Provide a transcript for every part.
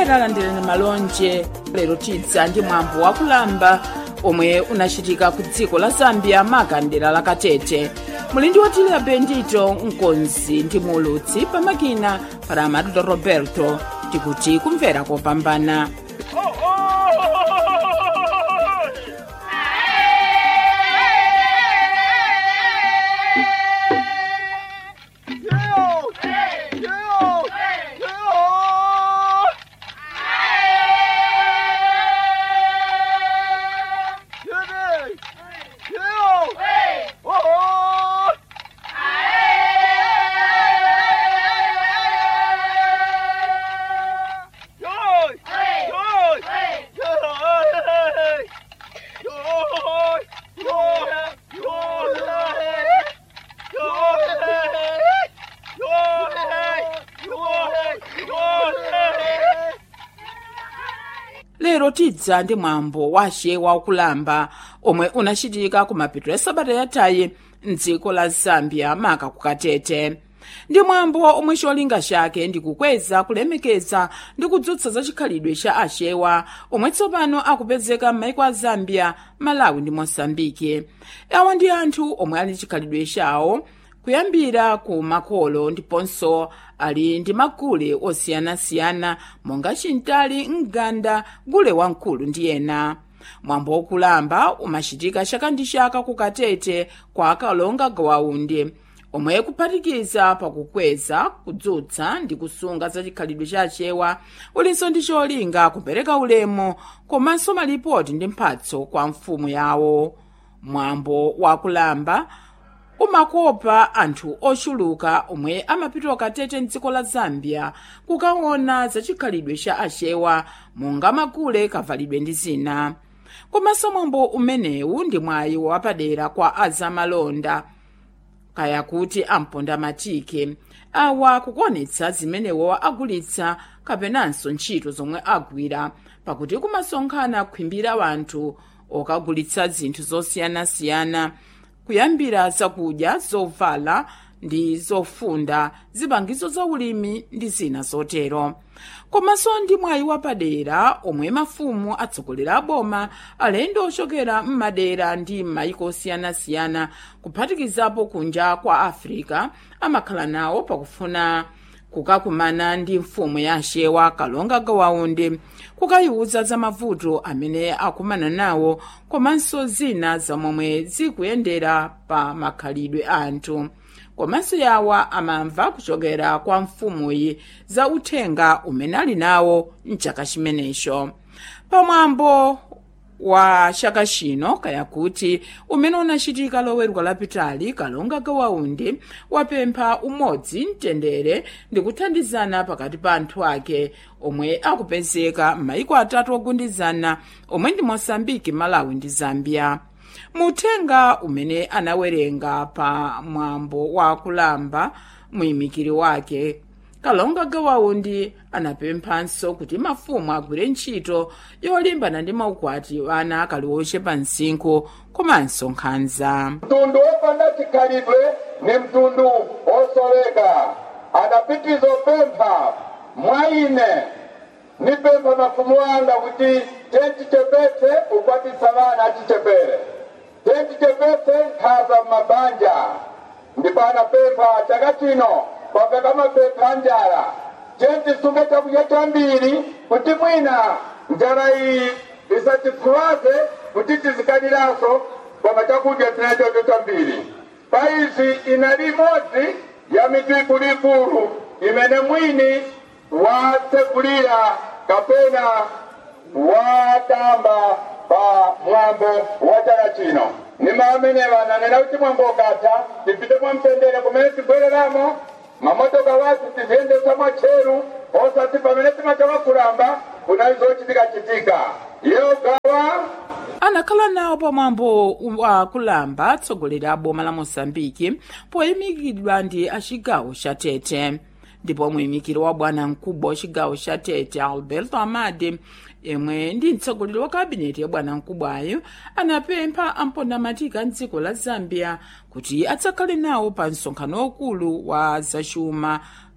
omvera landirani malonje lero tidza ndi mwambo wakulamba omwe unachitika ku dziko la zambia makandera la katete muli ndi otilira bendito mkonzi ndi mulutsi pamakina para amaduto roberto tikuti kumvera kopambana lero tidza ndi mwambo wa axewa wakulamba omwe unachitika ku mapeto a sabata yathayi mdziko la zambia maka ku katete ndi mwambo omwe cholinga chake ndi kukweza kulemekeza ndi kudzutsa za chikhalidwe cha axewa omwe tsopano akupezeka m'maiko a zambia malawi ndi mosambiki awa ndi anthu omwe ali chikhalidwe chawo kuyambira ku makolo ndiponso ali ndi magule osiyanasiyana monga chintali mganda gule wamkulu ndi ena mwambo wokulamba umachitika chaka ndi chaka ku katete kwa akalonga gawaundi omwe kuphatikiza pakukweza kudzutsa ndi kusunga za chikhalidwe cha achewa ulinso ndi cholinga kupereka ulemu komanso malipoti ndi mphatso kwa mfumu yawo mwambo wakulamba umakopa anthu ochuluka omwe amapita katete mdziko la zambia kukaona za chikhalidwe cha achewa monga magule kavalidwe ndi zina komanso mwambo umenewu ndi mwayi wapadera kwa azamalonda kaya kuti amponda matike awa kukuonetsa zimenewo agulitsa kapenanso ntchito zomwe agwira pakuti kumasonkhana khwimbira wanthu okagulitsa zinthu zosiyanasiyana kuyambira zakudya zovala ndi zofunda zipangizo za ulimi ndi zina zotero komanso ndi mwayi wapadera omwe mafumu atsogolera aboma alendo ochokera m'madera ndi m'mayiko osiyanasiyana kuphatikizapo kunja kwa africa amakhala nawo pakufuna kukakumana ndi mfumu ya axewa kalonga gawaundi kukayiwuza za mavuto amene akumana nawo komanso zina zamomwe zikuyendera pa makhalidwe a anthu komanso yawa amamva kuchokera kwa mfumuyi za uthenga umene ali nawo mchaka chimenecho pamwambo wa chaka chino kaya kuti umene unachitika loweruka lapitali kalonga gawaundi wapempha umodzi mtendere ndi kuthandizana pakati pa anthu ake omwe akupezeka m'mayiko atatu ogundizana omwe ndi mosambiki malawi ndi zambia muthenga umene anawerenga pa mwambo wa kulamba muyimikiri wake kalonga gawaundi anapemphanso kuti mafumu agwire ntchito yolimbana ndi maukwati ana akali ochepa msinkhu komanso nkhanza mtundu wopanda chikhalidwe ni mtundu wosoleka adapitiza opempha mwa ine nipempha mafumu anga kuti tentichepetse ukwatisa vana achichepere tentichepetse nkhaza m'mabanja ndipo anapempha chaka chino kwapeka mapempha a njala tentisunge chakudya chambiri kuti mwina njala iyi isatipfuwaze kuti tizikaniranso koma chakudya tinachocho chambiri pa izi inali imodzi ya mitu ikuluikulu imene mwini watsegulira kapena watamba pa mwambo wa chaka chino nima amenewa ananena kuti mwambo ukatha tipite mwamtendere kumene tibwereramo mamotoka wathu tiziyendesa mwatcheru osati pamene timachoka kulamba kunali zochitika-chitika iyo gawa anakhala nawo pamwambo wa kulamba atsogoleri a boma la mosambiki poyimikidwa ndi achigawo cha tete ndipo muyimikiri wa bwana mkubwa wa chigawo cha tete alberto amade yemwe ndi mtsogoleri wa kabineti ya bwana mkubwayo anapempha ampondamatiki a mdziko la zambia kuti adzakhale nawo pa msonkhano waukulu wa zachuma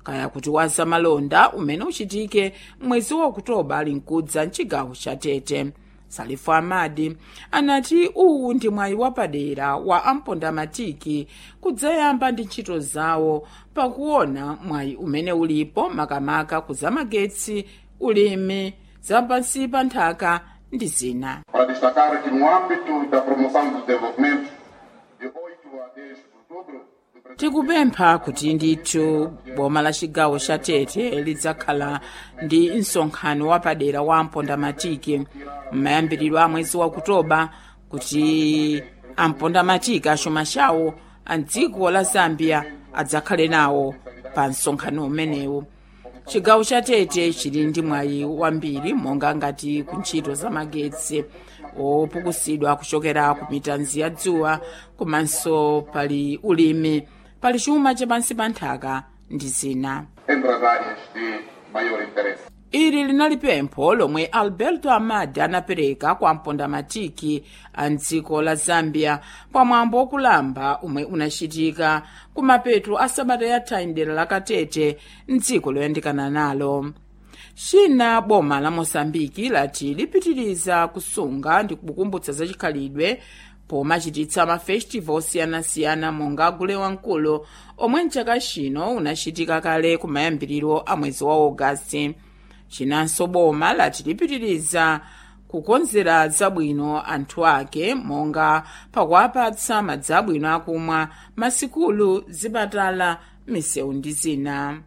kaya kuti wa zamalonda umene uchitike mwezi wa okutoba ali mkudza mchigawo cha tete salifu amadi anati uwu ndi mwayi wapadera wa ampondamatiki kudzayamba ndi ntchito zawo pakuona mwayi umene ulipo makamaka kuzamagetsi ulimi zapansi pa nthaka ndi zina para destacar que no âmbito da promoção do desenvolvimento, de 8 a 10 de outubro, do presente tikupempha kuti ndithu boma la chigawo cha tete lidzakhala ndi msonkhano wapadera wa ampondamatiki m'mayambiriro a mwezi wa okutoba kuti ampondamatiki achuma chawo a dziko la zambia adzakhale nawo pa msonkhano umenewu chigawo cha tete chili ndi mwayi wambiri monga ngati ku ntchito za magetsi opukusidwa kuchokera ku mitanzi ya dzuwa komanso pali ulimi pali chuma chapansi pa nthaka ndi zina entre as áreas de maior interesse. ili linali pempho lomwe alberto amadi anapereka kwa mpondamatiki a mdziko la zambia pamwambo wokulamba umwe unachitika kumapeto a sabata yatha mdera la katete mdziko loyandikana nalo china boma la mosambiki lati lipitiriza kusunga ndi kukumbutsa zachikhalidwe pomachititsa mafestival osiyanasiyana monga gule wamkulu omwe mchaka chino unachitika kale kumayambiriro a mwezi wa ogasiti chinanso boma lati lipitiriza kukonzera zabwino anthu ake monga pakuwapatsa madzi abwino akumwa masikulu zipatala misewu ndi zina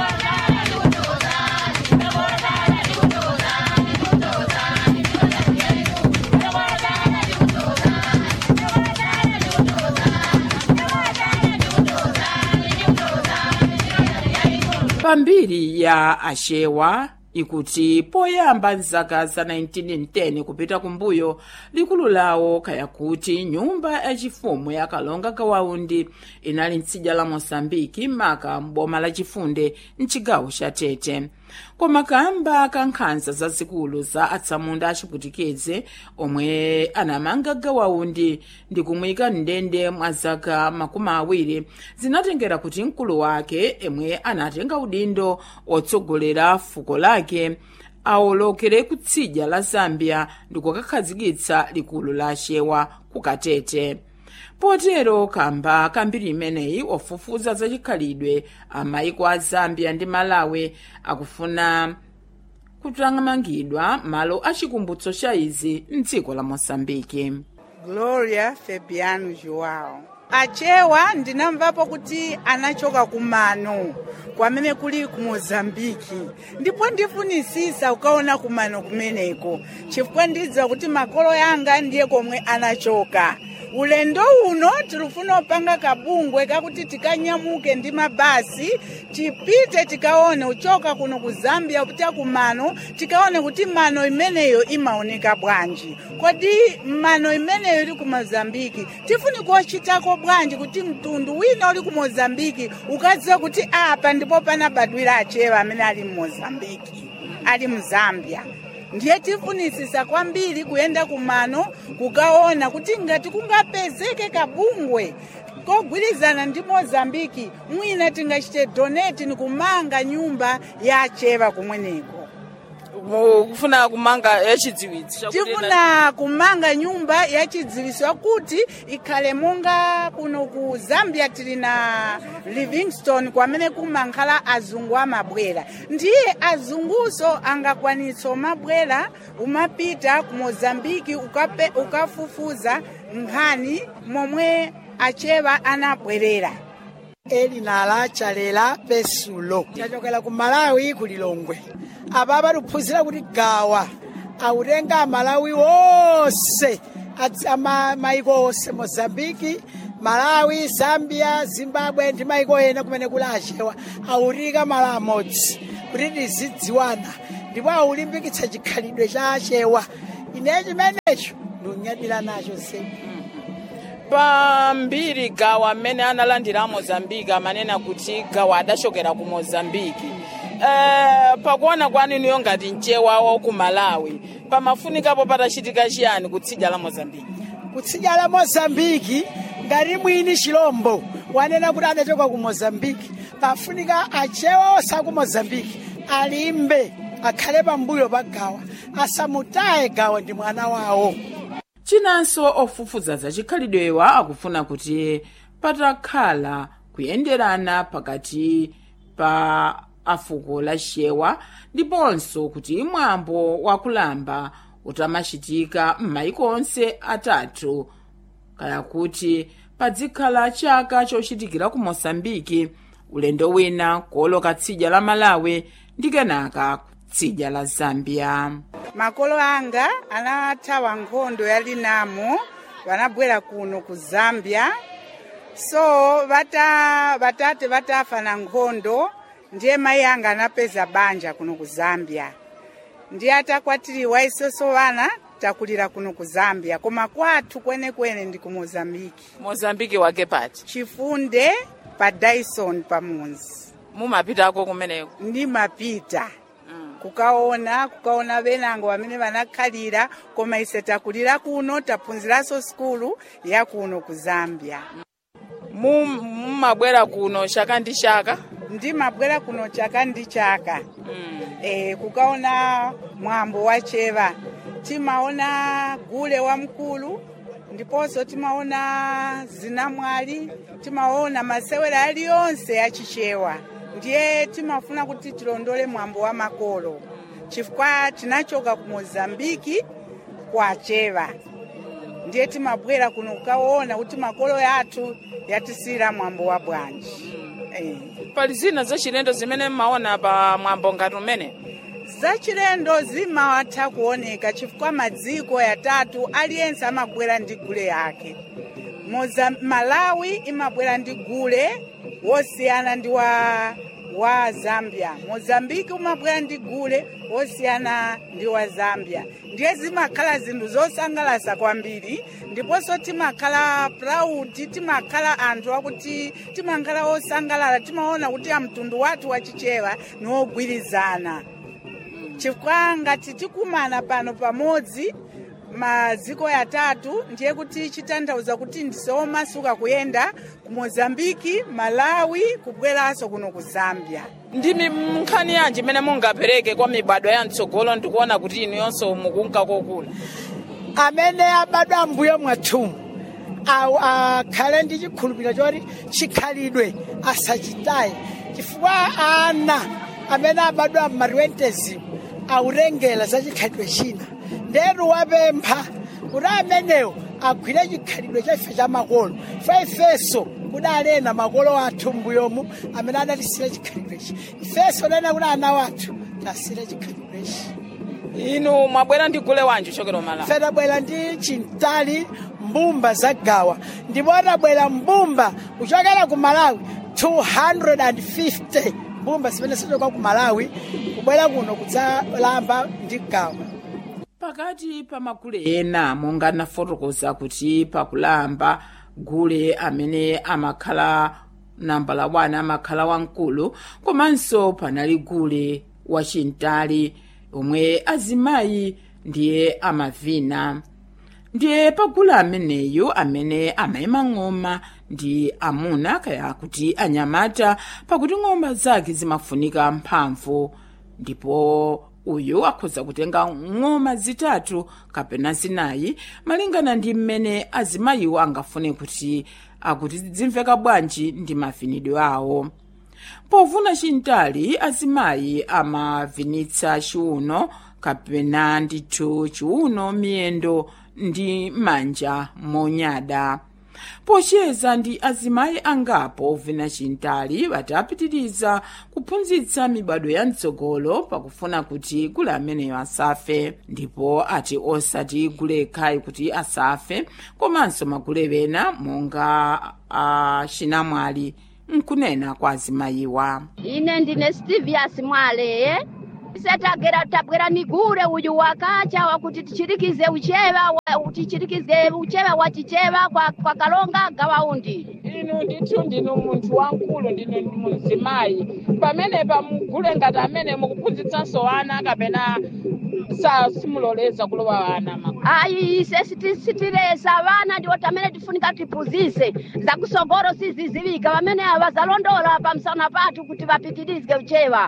pambiri ya achewa ikuti poyamba mzaka za 1910 kupita kumbuyo likulu lawo kaya kuti nyumba yachifumu ya kalonga kawaundi inali mtsidya la mosambiki maka m'boma la chifunde mchigawo cha tete koma kamba ka nkhanza zazikulu za atsamunda achiputikeze omwe anamanga gawaundi ndi kumuyika mndende mwa zaka makumi awiri zinatengera kuti mkulu wake emwe anatenga udindo otsogolera fuko lake awolokere kutsidya la zambia ndi kukakhazikitsa likulu la achewa ku katete potero kamba kambiri imeneyi ofufuza zachikhalidwe amaiko a zambia ndi malawi akufuna kutangamangidwa malo achikumbutso cha izi mdziko la mosambiki gloria fabiano joao achewa ndinamvapo kuti anachoka kumano kwamene kuli ku mozambiki ndipo ndifunisisa ukaona kumano kumeneko chifukwa ndidziwa kuti makolo yanga ndiye komwe anachoka ulendo uno tilufuna upanga kabungwe kakuti tikanyamuke ndi mabasi tipite tikaone uchoka kuno ku zambia kupita kumano tikaone kuti mano imeneyo imaoneka bwanji kodi mano imeneyo ili ku mozambiki tifuni kuchitako bwanji kuti mtundu wina uli ku mozambiki ukadziwa kuti apa ndipo panabadwira achewa amene ali mu mozambiki ali mu zambia ndiye tifunisisa kwambiri kuyenda kumano kukaona kuti ngati kungapezeke kabungwe kogwirizana ndi mozambiki mwina tingachite donate ni kumanga nyumba ya achewa kumweneko kufuna kumanga yachidziwitso tifuna kumanga nyumba yachidziwitso kuti ikhale monga kuno ku zambia tili na livingston kwamene kumankhala azungu amabwera ndiye azunguso angakwanitsa umabwera umapita ku mozambiki ukape, ukafufuza nkhani momwe achewa anabwerera elinala chalela pesulo tachokera ku malawi ku lilongwe apa patuphunzira kuti gawa autenga amalawi wonse maiko onse mozambiki malawi zambia zimbabwe ndi maiko ena kumene kuli achewa autika malo amodzi kuti tizidziwana ndipo aulimbikitsa chikhalidwe cha achewa ine chimenecho ndiunyadira nacho zedi pambiri gawa amene analandira a mozambiki amanena kuti gawa adachokera ku mozambiki uh, pakuona kwaninuyo ngati mchewa wa ku malawi pamafunikapo patachitika chiyani kutsidya la mozambiki kutsidya la mozambiki ngati mwini chilombo wanena kuti adachoka ku mozambiki pafunika achewa onse aku mozambiki alimbe akhale pambuyo pa gawa asamutaye gawa ndi mwana wawo chinanso ofufuza za chikhalidwewa akufuna kuti patakhala kuyenderana pakati pa afuko la shewa ndiponso kuti mwambo wakulamba utamachitika m'mayiko onse atatu kaya kuti padzikhala chaka chochitikira ku mosambiki ulendo wina kuoloka tsidya la malawi ndi kenaka tsidya la zambia makolo anga anathawa nkhondo ya linamo vanabwera kuno ku zambia so vata vatate vatafa na nkhondo ndiye mayi anga anapeza banja kuno ku zambia ndiye atakwatiriwa isoso vana takulira kuno ku zambia koma kwathu kwenekwene ndi ku mozambiki mozambiki wake pati chifunde pa dyson pamunzi mumapitako kumeneko ndimapita kukaona kukaona venango vamene vanakhalira koma ise takulira kuno taphunziranso sikulu ya kuno ku zambia mumabwera kuno chaka ndi chaka ndimabwera kuno chaka ndi chaka e, kukaona mwambo wa cheva timaona gule wa mkulu ndiponso timaona zinamwali timaona masewera aliyonse achichewa ndiye timafuna kuti tilondole mwambo wa makolo chifukwa tinachoka ku mozambiki kwa cheva ndiye timabwera kuno kukaona kuti makolo yathu yatisira mwambo wa bwanji eh. pali zina zachilendo zimene mmaona pa mwambo ngati umene zachilendo zimawatha kuoneka chifukwa madziko yatatu aliyense amabwera ndi gule yake Moza, malawi imabwera ndi gule wosiyana ndi wa wa zambia mozambiki umabwera ndi gule wosiyana ndi wa zambia ndiye zimakhala zinthu zosangalasa kwambiri ndiponso timakhala proud timakhala anthu akuti timakhala osangalala timaona kuti amtundu wathu wachichewa ni wogwirizana chifukwa ngati tikumana pano pamodzi maziko yatatu ndiye kuti chitanthauza kuti ndisomasuka kuyenda ku mozambiki malawi kubweranso kuno ku zambia ndimi nkhani yanji imene mungapereke kwa mibado ya mtsogolo ndikuona kuti inu yonso mukunka kokula amene abadwa mbuyo mwathumu awu akhale ndi chikhulupiriro choti chikhalidwe asachitaye chifukwa ana amene abadwa m'matwentezimu awutengera za chikhalidwe china ndetu wapempha kuti amenewo agwire chikhalidwe chaife cha makolo fa ifenso kudalena makolo athu mbuyomu amene adatisira chikhalidwechi ifenso nena kuti ana wathu tasire chikhalidwechi inu mwabwera ndi gule wanji chokero malawi ife tabwera ndi chintali mbumba za gawa ndipo tabwera mbumba kuchokera ku malawi 250 mbumba zimene zichoka ku malawi kubwera kuno kudzalamba ndi gawa pakati pa magule ena monga nafotokoza kuti pakulamba gule amene amakhala nambala 1 amakhala wamkulu komanso panali gule wachintali omwe azimayi ndiye amavina ndiye pagule ameneyu amene amayima ng'oma ndi amuna kaya kuti anyamata pakuti ng'oma zake zimafunika mphamvu ndipo uyu akhoza kutenga ng'oma zitatu kapena zinayi malingana ndi mmene azimayiwo angafune kuti akuti zimveka bwanji ndi mavinidwe awo povuna chintali azimayi amavinitsa chiuno kapena ndithu chiuno miyendo ndi manja monyada pocheza ndi azimayi angapo ovina chintali batapitiriza kuphunzitsa mibado ya mtsogolo pakufuna kuti gule ameneyo asafe ndipo ati osati gule khayi kuti asafe komanso magule ena monga achinamwali nkunena kwa azimayiwa ine ndine stivias mwaleye ise tagera tabwera ni gure uyu wakacha wakuti tichirikize ucheva wa, tichirikize ucheva wa chicheva kwa, kwa kalonga gawaundi inu ndithu ndinu munthu wamkulu ndinu muzimayi pamenepa mugule ngati amene mukuphunzitsanso ana kapena sa simuloleza kulowa ana ma ayi ise siti- sitilesa vana ndiwo tamene tifunika tiphunzise zakusogolo siziziwika pamene vazalondola pamsana pathu kuti vapitirize uchewa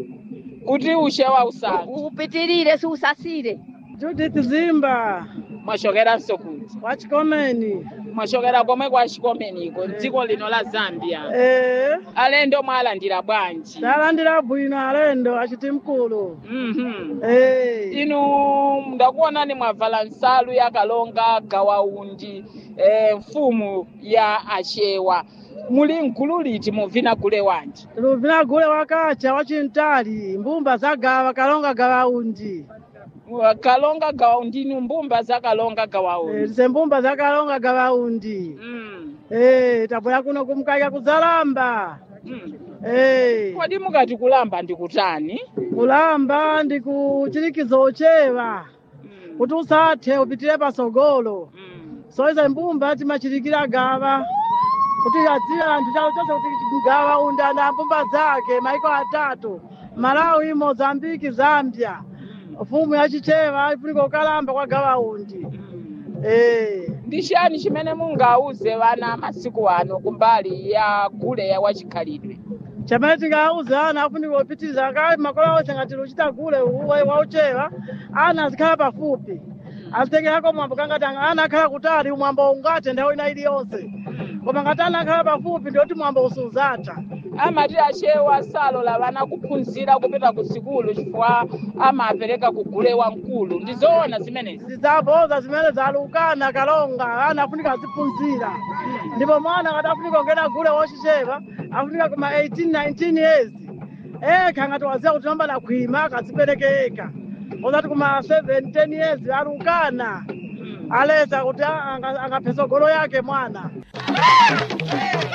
kuti uchewa usanu upitirire siusasire Judith Zimba mwachokeranso kuti wachikomeni mwachokera komwe kwa chikomeniko dziko lino la zambia eh alendo mwalandira bwanji talandira bwino alendo achiti mkulu Mhm. eh inu ndakuonani mwavala nsalu ya kalonga gawaundi eh, mfumu ya achewa muli mgulu liti muvina gule wanji luvina gule wakacha wachintali mbumba zagawa kalonga gawaundi kalonga gawaundi inu mbumba za kalonga eh, gawaundi tise mbumba za kalonga gawaundi mm. eh tabwera kuno kumkaika kuzalamba mm. eh kodi mukati kulamba ndikutani kulamba ndi kuchirikizo ochewa mm. kuti usathe upitire pasogolo mm. so izo mbumba timachirikira gawa kuti adziwe anthu chawo chonse kuti gawa unda na mbumba zake maiko atatu malawi mozambiki zambia mfumu yachichewa ifunika kukalamba kwa gawa undi eh ndi chani chimene mungauze vana masiku ano kumbali ya gule ya wachikhalidwe chamene tingauza ana afunika kupitiriza kale makolo onse ngati luchita gule wauchewa ana azikhala pafupi azitengerako mwambo kangati ana akhala kutali mwambo ungathe nthawi ina iliyonse koma ngati ana akhala pafupi ndiyoti mwambo usuzatha amati achewa salola vana kuphunzira kupita ku sikulu chifukwa amapereka kugule wamkulu ndizoona zimenezi zizaboza zimene zalukana kalonga ana afunika aziphunzira ndipo mwana ngati afunika kungena gule wochichepa afunika kuma 18 19 years ekha ngati waziya kuti namba nakhwima akazipereke eka ozati kuma 7 10 years alukana aleza kuti anga- angaphe tsogolo yake mwana